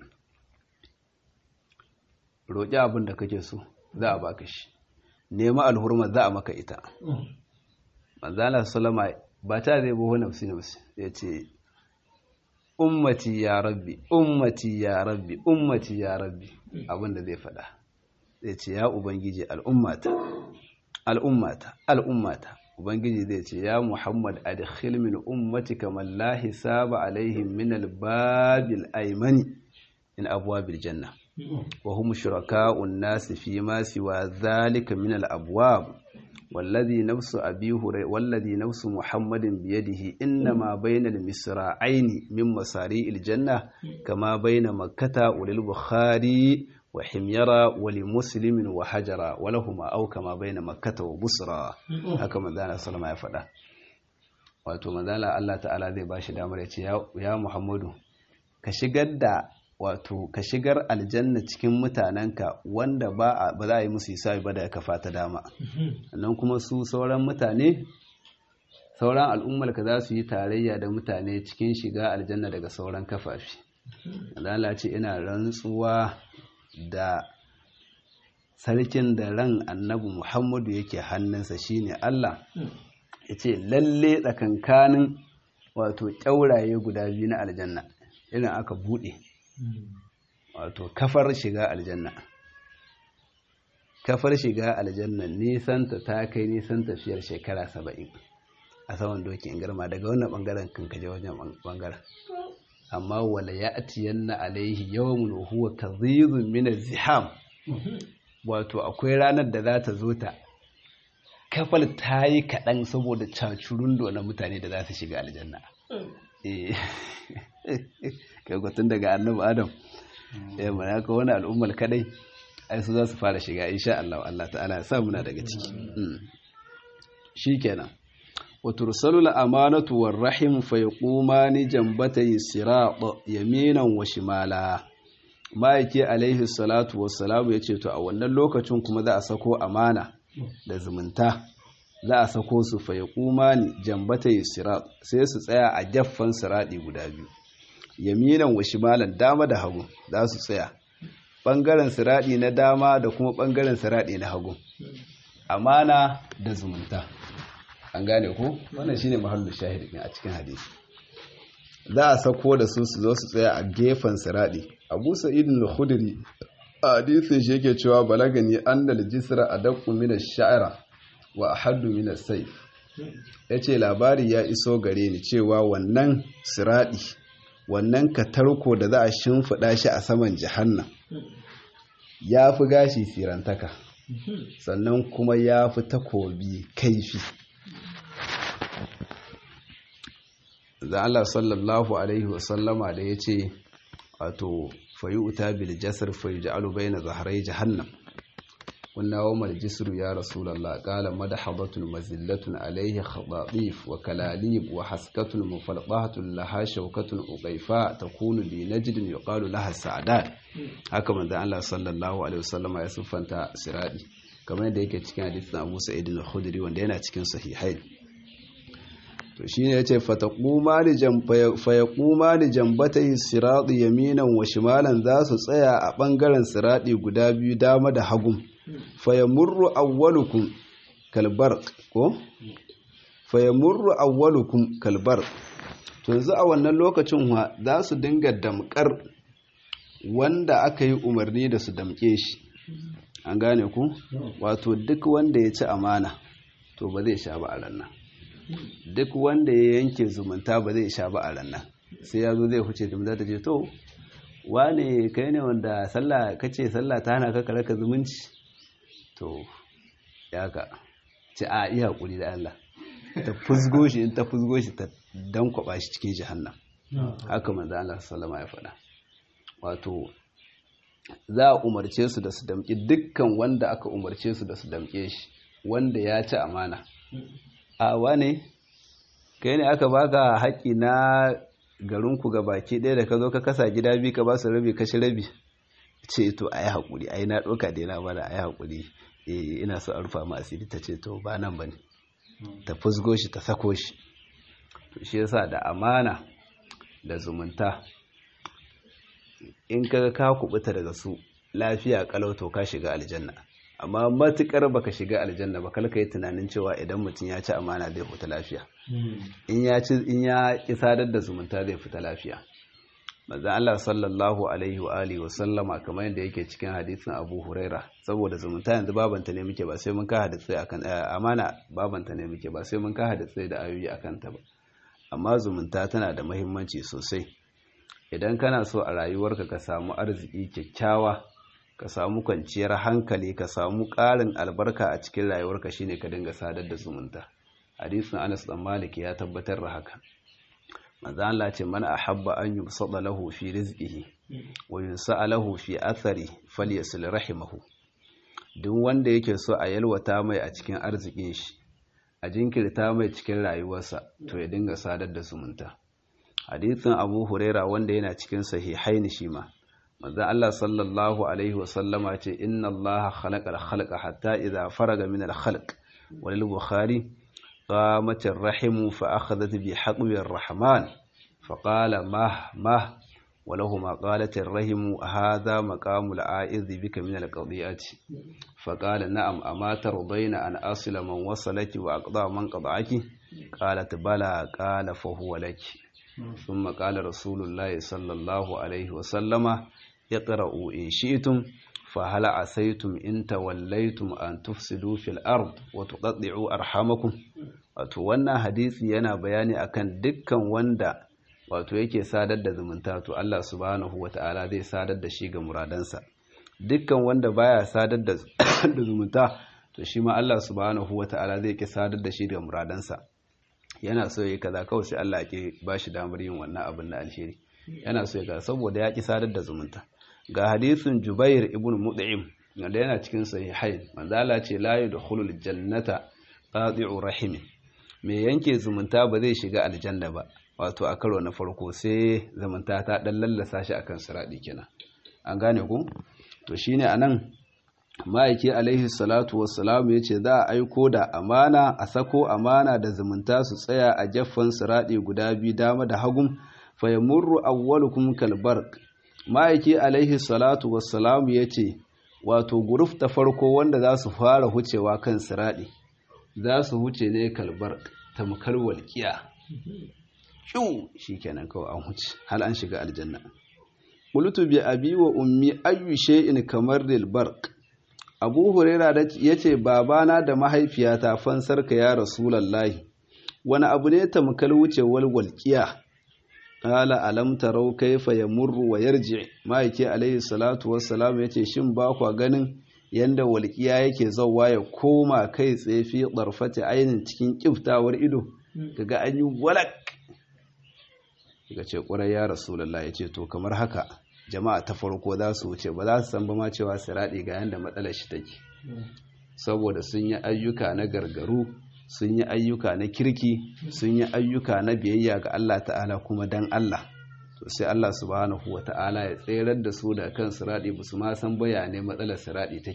roƙi abin da kake so za a baka shi nema alhurma za a maka ita manzala sallama ba ta zai buhu nafsi nafsi ya ce ummati ya rabbi ummati ya rabbi ummati ya rabbi abinda zai faɗa zai ce ya ubangiji al'ummata al'ummata al'ummata ubangiji zai ce ya muhammad adkhil min ummatika man la hisaba alaihim min al-babil aymani in abwabil janna wa hum shuraka'un nas fi ma siwa dhalika min al-abwab والذي نفس أبي هريرة والذي نفس محمد بيده إنما بين المصراعين من مصاريع الجنة كما بين مكة وللبخاري وحميرة ولمسلم وحجرة ولهما أو كما بين مكة وبصرى هكما دانا صلى الله عليه وسلم wato manzala Allah ta'ala zai bashi damar ya ce ya Muhammadu ka shigar da wato ka shigar aljanna cikin mutanenka wanda ba za a yi musu hisabi ba da kafa ta dama sannan kuma su sauran mutane sauran al'ummar ka za su yi tarayya da mutane cikin shiga aljanna daga sauran kafafi Allah ce ina rantsuwa da sarkin da ran annabi Muhammadu yake hannunsa shine Allah ya ce lalle tsakankanin wato ƙyauraye guda biyu na aljanna irin aka buɗe wato kafar shiga aljanna kafar shiga aljanna nisanta ta kai nisan tafiyar shekara saba'in a saman dokin girma daga wannan bangaren kan kaje wajen bangaren amma wala ya atiyanna alaihi yawmun huwa kadhibun min ziham wato akwai ranar da za ta zo ta kafal ta yi kaɗan saboda cacurundo na mutane da za su shiga aljanna kai daga annabi adam ya mana ka wani al'ummar kadai ai su za su fara shiga insha Allah Allah ta'ala ya sa muna daga ciki shikenan wa tursalu al-amanatu war rahim fa yaqumani jambatay sirat yaminan wa shimala ma'aiki alaihi salatu wassalamu yace to a wannan lokacin kuma za a sako amana da zumunta za a sako su fa yaqumani jambatay sirat sai su tsaya a jaffan siradi guda biyu yaminan wa shimalan dama da hagu za su tsaya ɓangaren siraɗi na dama da kuma ɓangaren siraɗi na hagu amana da zumunta an gane ko wannan shine mahallin shahid a cikin hadisi za a sako da su su zo su tsaya a gefen siraɗi abu sa'id al-khudri a hadisin shi yake cewa balagani annal jisra adaqqu min ash-sha'ra wa ahaddu min as-sayf yace labari ya iso gare ni cewa wannan siraɗi wannan katarko da za a shimfiɗa shi a saman jihannan ya fi gashi sirantaka sannan kuma ya fi takobi kaifi da Allah sallallahu Alaihi wasallama da ya ce wato fayi uta bil jasar fayi ja'alu bai na zaharai jahannam kunna wa mal jisru ya rasulullah qala madhabatun mazillatun alayhi khadadif wa kalalib wa haskatun mufalqahatun laha shawkatun uqayfa takunu bi najdin yuqalu laha sa'adat haka manzo Allah sallallahu alaihi wasallama ya siffanta siradi kamar yadda yake cikin hadisin Abu Sa'id al-Khudri wanda yana cikin sahihain to shine yace fataquma li jamfa fayaquma li jambatay sirati yaminan wa shimalan za su tsaya a bangaren siradi guda biyu dama da hagu fayamurru awwalukum kalbarq ko fayamurru awwalukum kalbarq to yanzu a wannan lokacin wa za su dinga damkar wanda aka yi umarni da su damke shi an gane ku wato duk wanda ya ci amana to ba zai sha ba a rannan duk wanda ya yanke zumunta ba zai sha ba a rannan sai ya zo zai huce da ta ce to wane kai ne wanda sallah kace sallah ta hana ka karaka zumunci to ya ka ce a iya hakuri da Allah ta fusgo shi in ta fusgo shi ta dankwaba shi cikin jahannam haka manzo Allah sallama ya faɗa wato za a umarce su da su damƙi dukkan wanda aka umarce su da su damƙe shi wanda ya ci amana a wane kai ne aka baka haƙƙi na garinku ga baki ɗaya da ka zo ka kasa gida biyu ka ba su rabi kashi rabi ce to a yi haƙuri a yi na ɗauka da yana bada a yi haƙuri ina so a rufa ma asiri ta ce to ba nan ba ne ta fusgo shi ta sako shi to shi yasa da amana da zumunta in ka ka kubuta daga su lafiya kalau to ka shiga aljanna amma matukar baka shiga aljanna ba kalka yi tunanin cewa idan mutum ya ci amana zai fita lafiya in ya ci in ya ki sadar da zumunta zai fita lafiya manzo Allah sallallahu alaihi wa alihi wa sallama kamar yadda yake cikin hadisin Abu Huraira saboda zumunta yanzu babanta ne muke ba sai mun ka hadisi akan amana babanta ne muke ba sai mun ka hadisi da ayoyi akan ta ba amma zumunta tana da muhimmanci sosai idan kana so a rayuwarka ka samu arziki kyakkyawa ka samu kwanciyar hankali ka samu ƙarin albarka a cikin rayuwarka shine ka dinga sadar da zumunta hadisin Anas dan Malik ya tabbatar da haka manzo Allah ce man ahabba an yubsada lahu fi rizqihi wa yunsa lahu fi athari falyasil rahimahu duk wanda yake so a yalwata mai a cikin arzikin shi a jinkirta mai cikin rayuwarsa to ya dinga sadar da zumunta hadisin Abu Huraira wanda yana cikin sahihaini shi ma manzo Allah sallallahu alaihi wa sallama ce inna Allah khalaqa al-khalqa hatta idha faraga min al-khalq walil bukhari قامت الرحم فأخذت بحقب الرحمن فقال مه مه ولهما قالت الرحم هذا مقام العائذ بك من القضية فقال نعم أما ترضين أن أصل من وصلك وأقضى من قضعك قالت بلى قال فهو لك ثم قال رسول الله صلى الله عليه وسلم اقرأوا إن شئتم فهل عسيتم إن توليتم أن تفسدوا في الأرض وتقطعوا أرحامكم wato wannan hadisi yana bayani akan dukkan wanda wato yake sadar da zumunta to Allah subhanahu wata'ala zai sadar da shi ga muradansa dukkan wanda baya sadar da zumunta to shi ma Allah subhanahu wata'ala zai ki sadar da shi ga muradansa yana so yi kaza kawai sai Allah ke ba shi damar yin wannan abin na alheri yana so ya kaza saboda ya ki sadar da zumunta ga hadisin Jubair ibn Mut'im wanda yana cikin sahihain manzo Allah ce la yadkhulul jannata qati'u rahimin mai yanke zumunta ba zai shiga aljanna ba wato a karo na farko sai zumunta ta dan lallasa shi akan siradi kenan an gane ku to shine anan ma'aiki alaihi salatu wassalam yace za a aiko da amana a sako amana da zumunta su tsaya a jaffan siradi guda biyu dama da hagum fa yamurru awwalukum kalbarq ma'aiki alaihi salatu wassalam yace wato guruf ta farko wanda za su fara hucewa kan siradi za su huce ne kalbar tamkar walƙiya ƙiu shi kenan kawai an huce hal an shiga aljanna ƙulutu bi abi wa ummi ayyu shay'in kamar lil barq abu huraira ya ce babana da mahaifiyata fansarka ya rasulallahi wani abu ne tamkar wucewar walƙiya qala alam tarau kayfa yamurru wa yarji ma'aiki alayhi salatu wassalam yace shin ba kwa ganin yanda walƙiya yake zauwa ya koma kai tsaye fi ɗarfata ainihin cikin ƙiftawar ido kaga an yi walak daga ce ƙwarai ya rasulallah ya ce to kamar haka jama'a ta farko za su wuce ba za su san ba ma cewa siraɗi ga yanda matsalar shi take saboda sun yi ayyuka na gargaru sun yi ayyuka na kirki sun yi ayyuka na biyayya ga Allah ta'ala kuma dan Allah to sai Allah subhanahu wa ta'ala ya tserar da su da kan siradi ba su ma san bayanai matsalar siradi take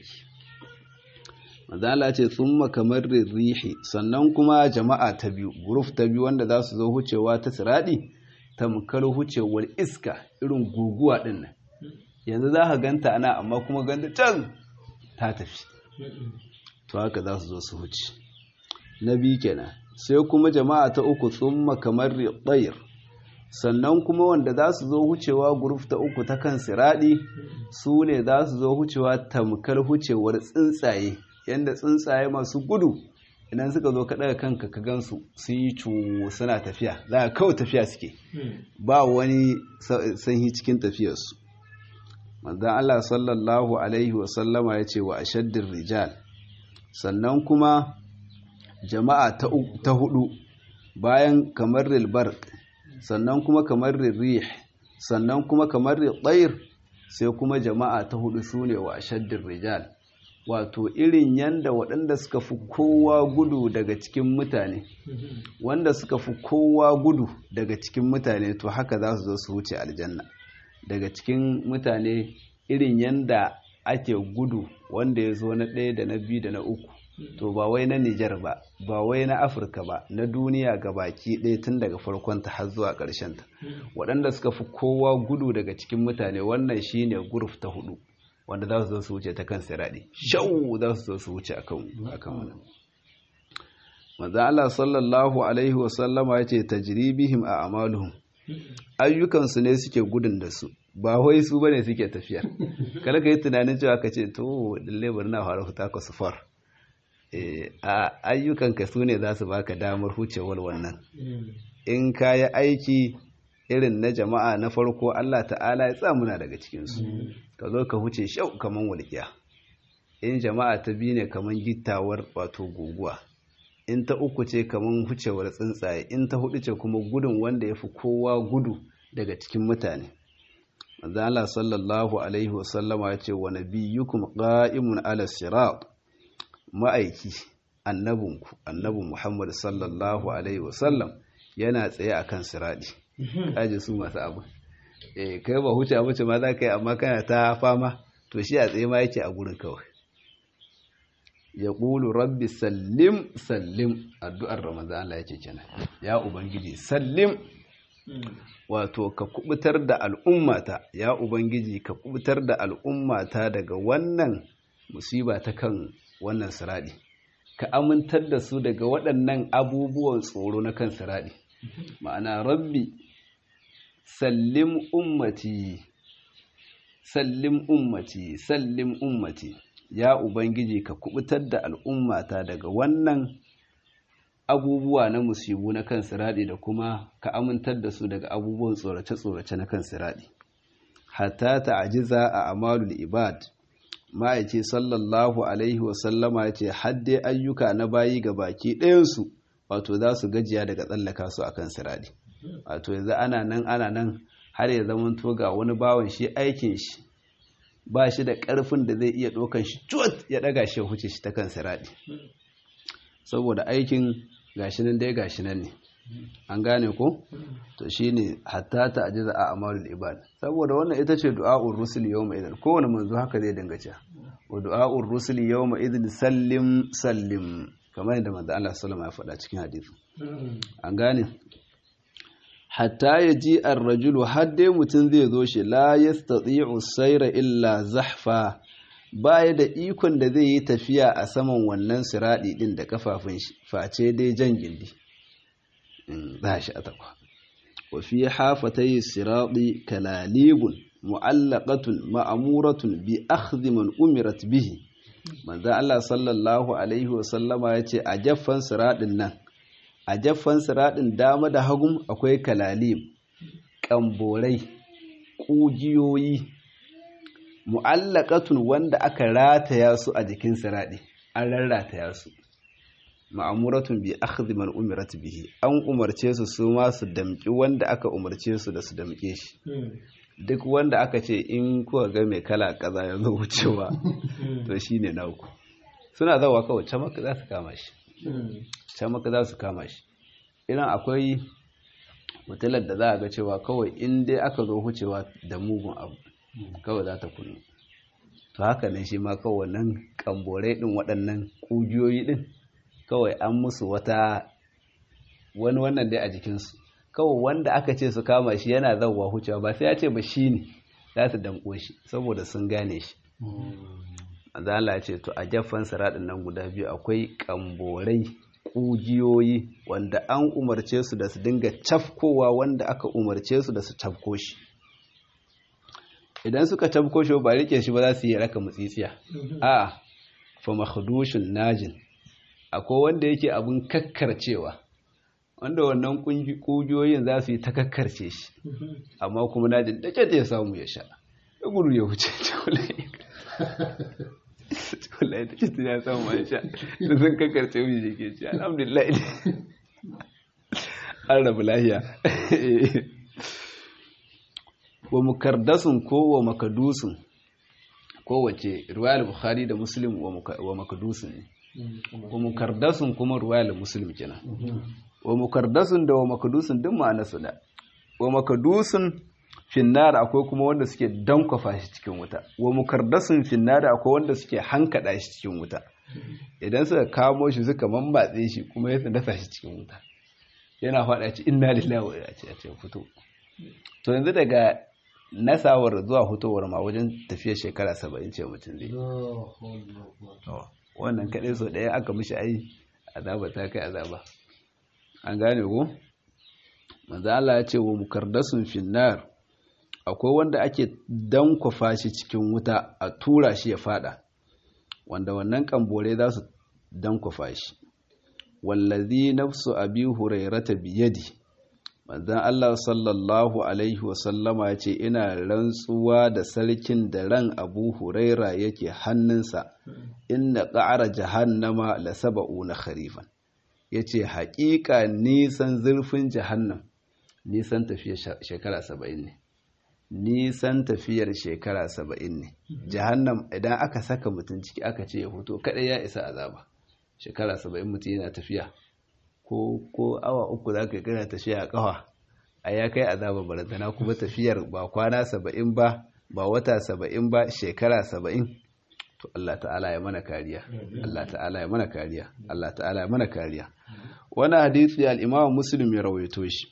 manzala ce thumma kamar rihi sannan kuma jama'a ta biyu group ta biyu wanda za su zo hucewa ta siradi tamkar hucewar iska irin guguwa din nan yanzu za ka ganta ana amma kuma ganta can ta tafi to haka za su zo su huce na biyu kenan sai kuma jama'a ta uku thumma kamar ridayr sannan kuma wanda za su zo hucewa guruf ta uku ta kan siraɗi su ne za su zo hucewa tamkar hucewar tsuntsaye yadda tsuntsaye masu gudu idan suka zo kaɗa kanka ka gansu sun yi cuwo suna tafiya za a kawai tafiya suke ba wani sanyi cikin tafiyarsu manzan Allah sallallahu alaihi wasallama ya ce wa ashaddin rijal sannan kuma jama'a ta hudu bayan kamar rilbark sannan kuma kamar rih sannan kuma kamar tsayir sai kuma jama'a ta hudu su ne wa ashaddin rijal wato irin yanda waɗanda suka fi kowa gudu daga cikin mutane wanda suka fi kowa gudu daga cikin mutane to haka za su zo su wuce aljanna daga cikin mutane irin yanda ake gudu wanda ya zo na ɗaya da na biyu da na uku to ba wai na Nijar ba ba wai na Afirka ba na duniya ga baki ɗaya tun daga farkon ta har zuwa ƙarshen ta waɗanda suka fi kowa gudu daga cikin mutane wannan shine guruf ta hudu wanda za su zo su wuce ta kan siradi shau za su zo su wuce akan akan wannan manzo Allah sallallahu alaihi wa sallama yace tajribihim a amaluhum ayyukan su ne suke gudun da su ba wai su bane suke tafiya kada ka yi tunanin cewa ka ce to lalle bari na fara fita ka sufar eh a ayyukan ka su ne za su baka damar hucewar wannan in ka yi aiki irin na jama'a na farko Allah ta'ala ya tsamuna daga cikinsu ka zo ka huce shau kaman walƙiya in jama'a ta biyu ne kaman gittawar wato guguwa in ta uku ce kaman hucewar tsuntsaye in ta hudu ce kuma gudun wanda ya fi kowa gudu daga cikin mutane manzo Allah sallallahu alaihi wasallama ya ce wa nabiyyukum qa'imun ala sirat ma'aiki annabinku annabi Muhammad sallallahu alaihi wasallam yana tsaye akan siradi kaji su masu abu eh kai ba huce abu ce ma za ka yi amma kana ta fama to shi a tsaye ma yake a gurin kawai ya ƙulu rabbi sallim sallim addu'ar ramadan Allah yake kenan ya ubangiji sallim wato ka kubutar da al'ummata ya ubangiji ka kubutar da al'ummata daga wannan musiba ta kan wannan siradi ka amintar da su daga waɗannan abubuwan tsoro na kan siradi ma'ana rabbi sallim ummati sallim ummati sallim ummati ya ubangiji ka kubutar da al'ummata daga wannan abubuwa na musibu na kan siradi da kuma ka amintar da su daga abubuwan tsorace-tsorace na kan siradi hatta ta'jiza a amalul ibad ma'aice sallallahu alaihi wasallama ya ce hadde ayyuka na bayi ga baki ɗayansu wato za su gajiya daga tsallaka su akan siradi wato yanzu ana nan ana nan har ya zama to ga wani bawan shi aikin shi ba shi da ƙarfin da zai iya ɗaukan shi cuwat ya ɗaga shi ya huce shi ta kan siradi saboda aikin gashi nan dai gashi nan ne an gane ko to shine hatta ta ajiza a amalul ibad saboda wannan ita ce du'a'ur rusul yawma idan kowane manzo haka zai dinga cewa wa du'a'ur rusul yawma idan sallim sallim kamar yadda manzo Allah sallallahu alaihi wasallam ya faɗa cikin hadisi an gane hatta yaji ar-rajulu hadde mutun zai zo shi la yastati'u sayra illa zahfa baya da ikon da zai yi tafiya a saman wannan siradi din da kafafun shi face dai jan gindi za shi a takwa wa fi hafatai siradi kalalibun mu'allaqatun ma'amuratun bi akhdhi man umirat bihi manzo Allah sallallahu alaihi wa sallama yace a jaffan siradin nan a jaffan siradin dama da hagum akwai kalalib kamborai kugiyoyi mu'allaqatun wanda aka rataya su a jikin siradi an rarrataya su ma'amuratun bi akhdhi man umirat bihi an umarce su su ma su damki wanda aka umarce su da su damke shi duk wanda aka ce in kuka ga mai kala kaza ya zo wucewa to shine na uku suna zawa kawai can maka za su kama shi can maka za su kama shi idan akwai mutular da za a ga cewa kawai in dai aka zo wucewa da mugun abu kawai za ta kunu to haka ne shi ma kawai nan kamborai din waɗannan ƙugiyoyi din kawai an musu wata wani wannan dai a jikinsu kawai wanda aka ce su kama shi yana zauwa hucewa ba sai ya ce ba shi ne za su damƙo shi saboda sun gane shi azala ya ce to a jaffan siraɗin nan guda biyu akwai ƙamborai ƙugiyoyi wanda an umarce su da su dinga cafkowa wanda aka umarce su da su cafko shi idan suka cafko shi ba rike shi ba za su yi raka mutsitsiya a fa makhdushin najin akwai wanda yake abin kakkarcewa wanda wannan ƙugiyoyin za su yi ta kakkarce shi amma kuma na jin dace ya samu ya sha ya gudu ya wuce wallahi ta ce ya samu ya sha da sun kakkarce mu je ke ci alhamdulillah an rabu lahiya wa mukardasun ko wa makadusun kowace ruwayar bukhari da muslim wa makadusun ne wa mukardasun kuma ruwayar muslim kenan wa mukardasun da wa makadusun duk ma'ana su da wa makadusun finnar akwai kuma wanda suke dankwafa shi cikin wuta wa mukardasun finnar akwai wanda suke hankada shi cikin wuta idan suka kamo shi suka mambatse shi kuma ya dasa shi cikin wuta yana faɗa ci inna lillahi wa inna ilaihi fito to yanzu daga nasawar zuwa hutowar ma wajen tafiya shekara saba'in ce mutum zai wannan kaɗai so ɗaya aka mishi ai azaba ta kai azaba an gane ko manzo Allah ya ce wa mukardasun finnar akwai wanda ake dankwafa shi cikin wuta a tura shi ya fada wanda wannan kambore za su dankwafa shi wallazi nafsu abi hurairata biyadi manzon Allah sallallahu alaihi wasallama ya ce ina rantsuwa da sarkin da ran abu huraira yake hannunsa inna ƙa'ara jahannama la saba'una kharifan yace haƙiƙa nisan zurfin jahannam nisan tafiyar shekara saba'in ne nisan tafiyar shekara saba'in ne jahannam idan aka saka mutum ciki aka ce ya fito kaɗai ya isa azaba shekara saba'in mutum yana tafiya ko ko awa uku za ka gana tafiya a ƙafa a ya kai azaba barazana kuma tafiyar ba kwana saba'in ba ba wata saba'in ba shekara saba'in to Allah ta'ala ya mana kariya Allah ta'ala ya mana kariya Allah ta'ala ya mana kariya wani hadisi al-Imam Muslim ya rawaito shi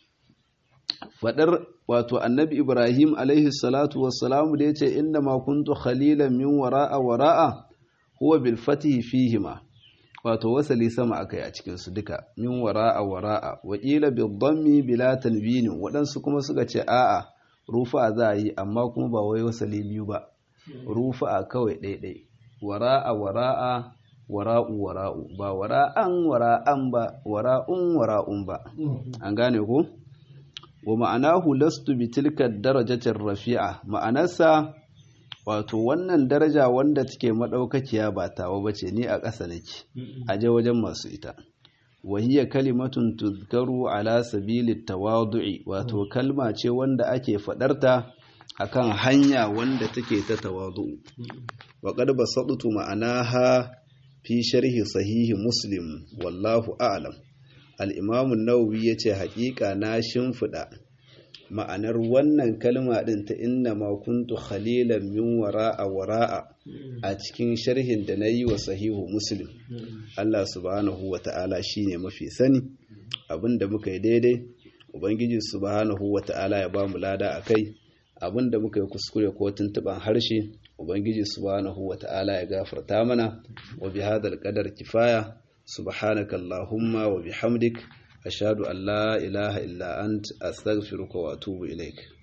fadar wato annabi Ibrahim alaihi salatu wassalam da yace inna ma kuntu khalilan min wara'a wara'a huwa bil fatihi fihima wato wasali sama akai a cikin su duka min wara'a wara'a wa qila bil dhammi bila tanwin wadansu kuma suka ce a'a rufa za yi amma kuma ba wai wasali biyu ba rufa kawai ɗaiɗai wara'a wara'a wara'u wara'u ba wara'an wara'an ba wara'un wara'un ba an gane ko wa ma'anahu lastu bi tilka darajatin rafi'a ma'anarsa wato wannan daraja wanda take madaukakiya ba tawa bace ni a ƙasa nake aje wajen masu ita wa hiya kalimatun tuzkaru ala sabili tawadu'i wato kalma ce wanda ake fadarta akan hanya wanda take ta tawadu wa qad basattu ma'anaha fi sharhi sahihi muslim wallahu a'lam al-imam an-nawawi yace haƙiƙa na shimfida ma'anar wannan kalma din ta inna ma kuntu khalilan min wara'a wara'a a cikin sharhin da nayi wa sahihu muslim Allah subhanahu wata'ala shine mafi sani abinda muka yi daidai ubangiji subhanahu wata'ala ya ba mu lada akai abin da muka yi kuskure ko tuntuban harshe ubangiji subhanahu wata'ala ya gafarta mana wa bi hadal qadar kifaya subhanaka allahumma wa bihamdik ashhadu an la ilaha illa ant astaghfiruka wa atubu ilaik